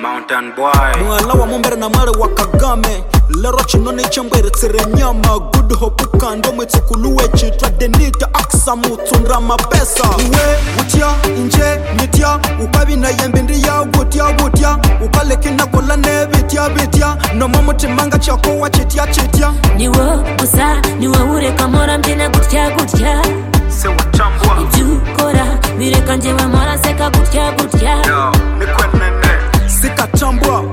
Mountain Boy muhala wa mumbere na mare wa kagame lero chino niche mbweretsere nyama good hope ukando mwitsukuluwe chitwa denita aksa mutsundra mapesa uwe utya inje nitya ukabinayembe ndiya gutya gutya ukalekinakola ne bitya bitya nomo mutimanga chakowa chitya chitya ni wowe gusa ni wowe ureka mpora mbyina gutya gutya se watambwa ibyo ukora bireka njyewe mpora nseka gutya gutya yo nikwe nene sikatambwa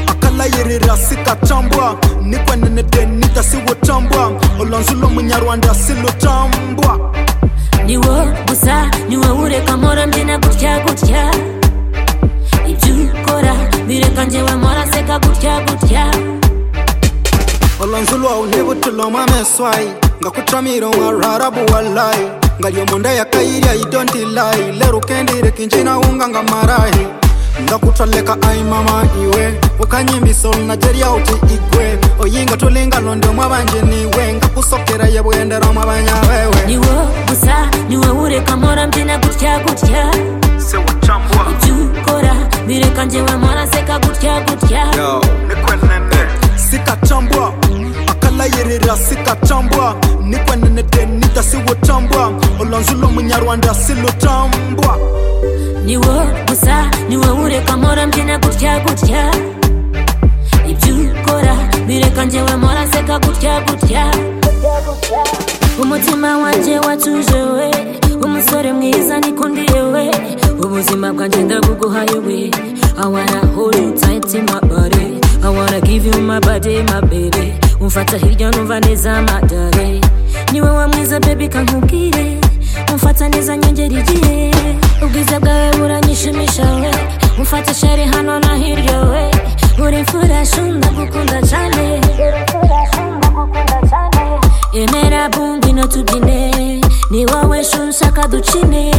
akalayirira sikatambwa nikwenene denita siwutambwa olonzulo munyarwanda silutambwa ni wowe gusa ni wowe ureka mpora mbyina gutya gutya ibyo ukora bireka njyewe mpora nseka gutya gutya olonzulo unibutulomwa meswai ngakutamira wararabu walai ngalyomunda yakairya idontilai lerukendire kinjina unga nga marahi ndakutoleka aimama iwe ukanyimbiso najeria uti igwe oyinga tulinga londo mwabanje niwe ngakusokera yebwendera mwabanya ni wewe wowe gusa ni wowe ureka mpora mbyina gutya gutya se watambwa ibyo ukora bireka njyewe mpora nseka gutya gutya yo nikwe nene sikatambwa akalayirira sikatambwa nikwenene denita siwutambwa olonzulo munyarwanda silutambwa ni wowe gusa ni wowe ureka mpora mbyina gutya gutya ibyo ukora bireka njyewe mpora nseka gutya gutya umutima wanjye watuje we umusore mwiza nikundiye we ubuzima bwanjye ndabuguhaye we I wanna hold you tight in my body I wanna give you my body my baby umfata hirya numva neza madare niwe wa mwiza baby kankubwire umfata neza nyongera igihe ubwiza bwawe buranyishimisha we umfata sheri hano na hirya we uri mfura shunda gukunda cyane emera bumbi no tubyine ni wowe shunshaka ducine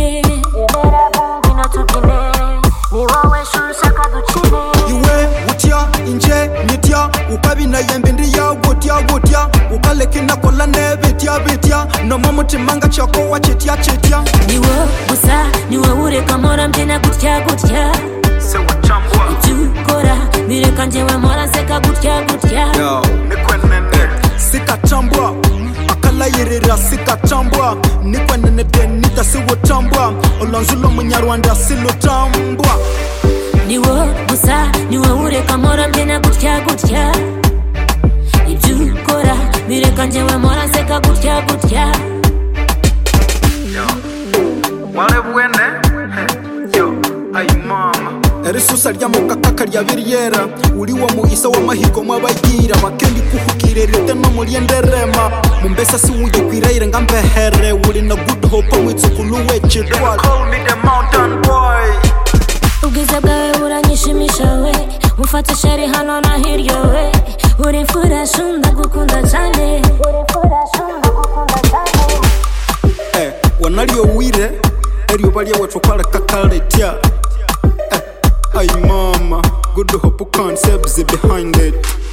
iwe utya inje nitya ukabinayembe ndiya gutya gutya ukalekinakola ne bitya bitya nomo mutimanga chakowa chitya chitya ni wowe gusa ni wowe ureka mpora mbyina gutya gutya se watambwa ibyo ukora bireka njyewe mpora nseka gutya gutya yo nikwe nene sikatambwa akalayirira sikatambwa nikwenene denita siwutambwa olonzulo munyarwanda silutambwa ni wowe gusa ni wowe ureka mpora mbyina gutya gutya ibyo ukora bireka njyewe mpora nseka gutya gutya yo wale bwene Heh, yo ayi mama erisusa ryamukakaka ryabiryera uri wo muisa w'amahigo mw'abagira bakendi kuhukire rite no mulyenderema mumbesa siwuyikwiraire nga mbehere uri na good hope witsukulu wecitwala call me the mountain boy ubwiza bwawe buranyishimisha we umfata sheri hano na hirya we uri mfura shunda gukunda cyane eh, wanalyowire eryoba lyewetukalekakaletia eh, ai mama good hope concepts behind it